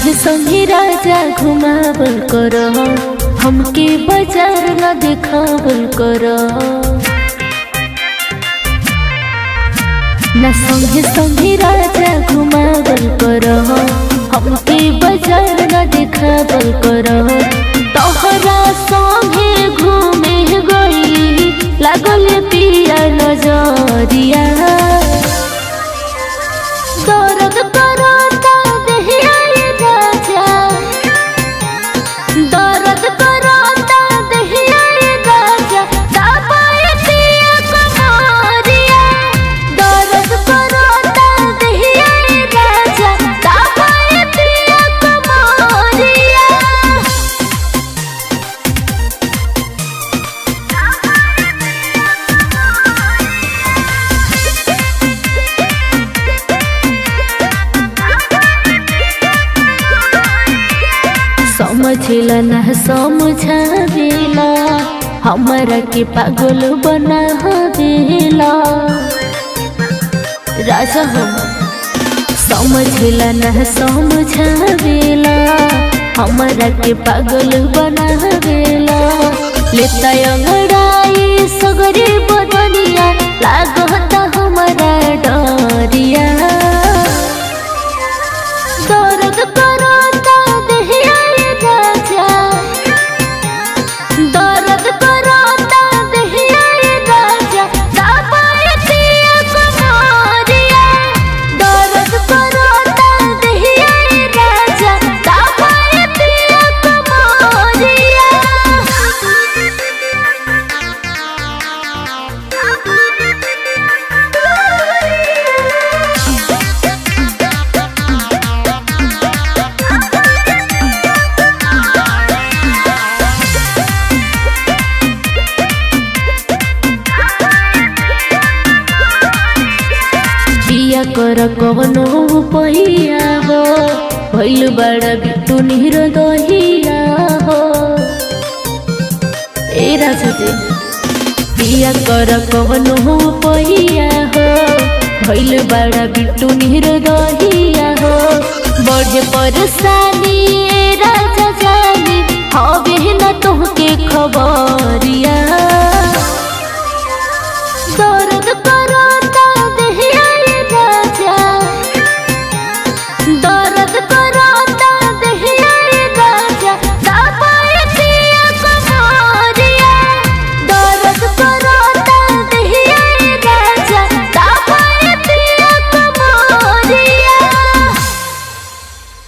संगे संगे राजा घुमावल कर हमके बाजार न देखावल कर न संगे संगे राजा घुमावल कर हमके बाजार न देखावल कर तोहरा संगे घूमे गई लागल पिया नजरिया दर्द करता देहिया ये राजा दर्द करता देहिया ये राजा दबाए पिया कमरिया दर्द करता देहिया ये राजा दबाए पिया कमरिया समझला न समझावेला हमरा के पागल बना देला राजा हम समझला न समझावेला हमरा के पागल बना देला लेता अंगड़ाई सगरे बदनिया लागता हमरा डरिया दर्द करता देहिया ये राजा दर्द करता देहिया ये राजा दबाए पिया कमरिया दर्द करता देहिया ये राजा दबाए पिया कमरिया पिया कर कवनो पहिया हो भैल बड़ा बिटू निर दहिया हो ए राजा जी पिया कर कवनो पहिया हो भैल बड़ा बिटू निर दहिया हो बड़े परेशानी ए राजा जानी हवे न तुहके खबरिया